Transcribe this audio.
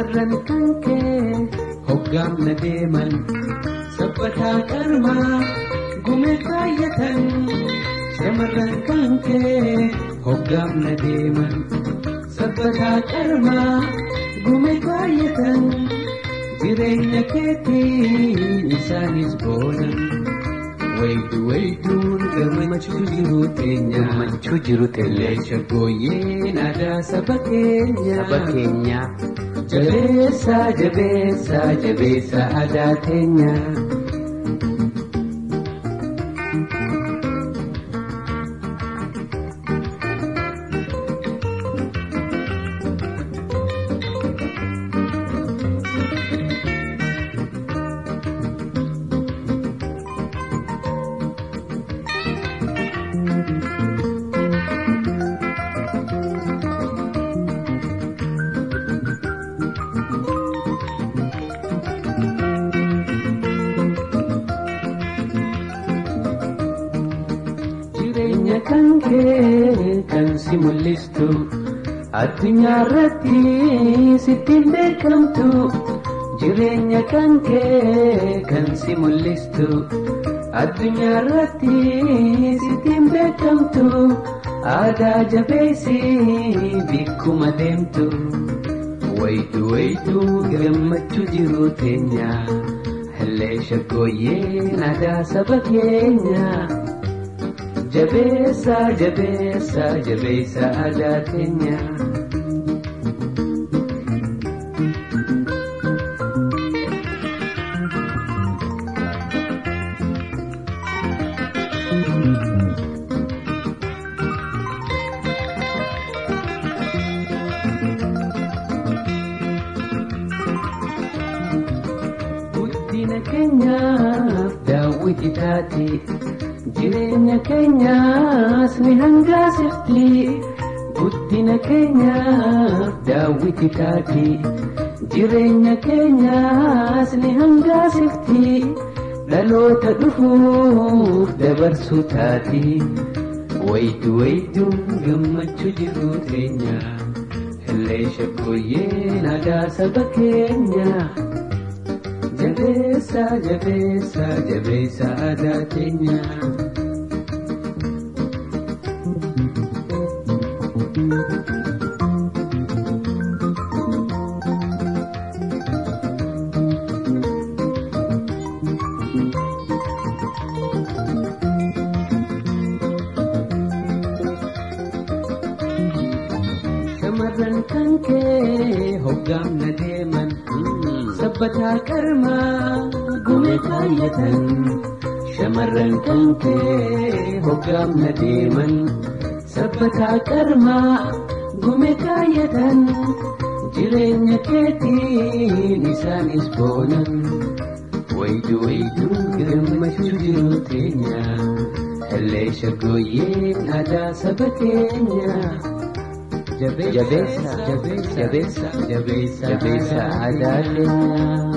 shamarran kan kee hoggaamna deeman sabbataa qarmaa gumee kaayyatan shamarran kan kee hoggaamna deeman sabbataa qarmaa gumee kaayyatan jireenya keetiin isaanis boonan waydu wayduun gammachuu jiru teenya gammachuu jiru teenya leesha gooyyeen aadaa saba keenya saba keenya jabeessaa jabeessaa jabeessaa aadaa teenya. jireenya kan kee kan si mul'istu addunyaa irratti sittiin beekamtu jireenya kan kee kan si mul'istu addunyaa irratti sittiin beekamtu aadaa jabeessi bikkuma deemtu waydu waydu gammachuu jiru teenya hellee shaggooyyeen aadaa saba keenya. jabeessa jabeessa jabeessa aadaa keenya. guddina keenyaaf daawwiti taati. jireenya keenyaas ni hangaasifti guddina keenyaaf daawwiti taati jireenya keenyaas ni hangaasifti dhaloota dhufuuf dabarsuu taati waydu wayduun gammachuu jiru teenya hellee shaggooyyeen aadaa saba keenya. jabeessa jabeessa jabeessa aadaa keenya. shamarran kan kee hoggaamna deeman sabbataa qarmaa gumee kaayyatan shamarran kan kee hoggaamna deeman sabbataa qarmaa gumee kaayyatan jireenya keetiin isaanis boonan waydu wayduun gammachuu jiru teenya hellee shaggooyyeen aadaa saba keenya. jabeessa jabeessa jabeessa jabeessa aadaa keenya.